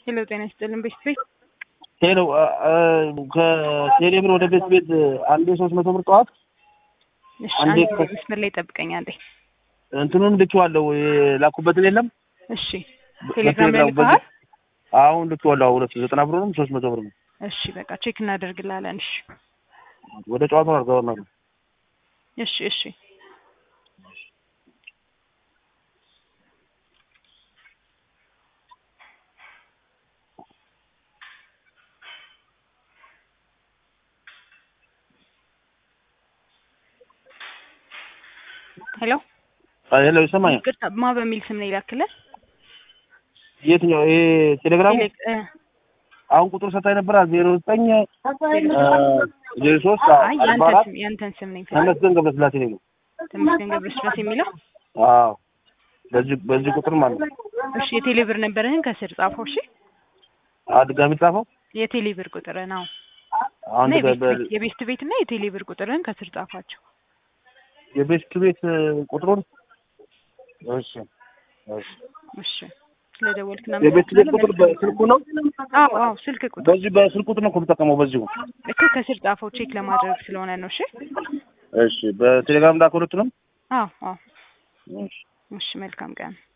ሄሎ ጤና ይስጥልን ቤት ቤት ሄሎ ከቴሌ ብር ወደ ቤት ቤት አንዴ ሶስት መቶ ብር ጠዋት እሺ አንዴ አንዴ ከ- መስመር ላይ ጠብቀኝ አንዴ እንትኑን ልኬዋለሁ የላኩበትን የለም እሺ ቴሌግራም ላይ በቴሌግራም ልከሃል አሁን ልኬዋለሁ ሁለት ዘጠና ብር ነው ሶስት መቶ ብር ነው እሺ በቃ ቼክ እናደርግላለን እሺ ወደ ጨዋታው አልገባም እሺ እሺ ሄሎ ሄሎ ይሰማኛል ይቅርታ ማ በሚል ስም ነው ይላክልህ የትኛው ይሄ ቴሌግራሙ ቴሌ- እ፣ አሁን ቁጥር ሰታኝ ነበር ዜሮ ዘጠኝ ዜሮ ሶስት አይ አርባ ያንተን አራት ስም ያንተን ስም ነኝ ተመስገን ገብረስላሴ ነው ተመስገን ገብረስላሴ የሚለው አዎ በዚህ በዚህ ቁጥር ማለት ነው እሺ የቴሌ ብር ነበርህን ከስር ጻፈው እሺ አ ድጋሚ ጻፈው የቴሌ ብር ቁጥር ነው አሁን እና የቤስት በ- ቤት- የቤስት ቤት እና የቴሌ ብር ቁጥርህን ከስር ጻፋቸው የቤስት ቤት ቁጥሩን እሺ እሺ እሺ ስለደወልክ የቤት ቤት ቁጥር በስልኩ ነው አዎ አዎ ስልክ ቁጥር በዚህ በስልክ ቁጥር ነው እኮ የምጠቀመው በዚሁ እኮ ከስር ጻፈው ቼክ ለማድረግ ስለሆነ ነው እሺ እሺ በቴሌግራም ላከው ሁለቱንም አዎ አዎ እሺ እሺ መልካም ቀን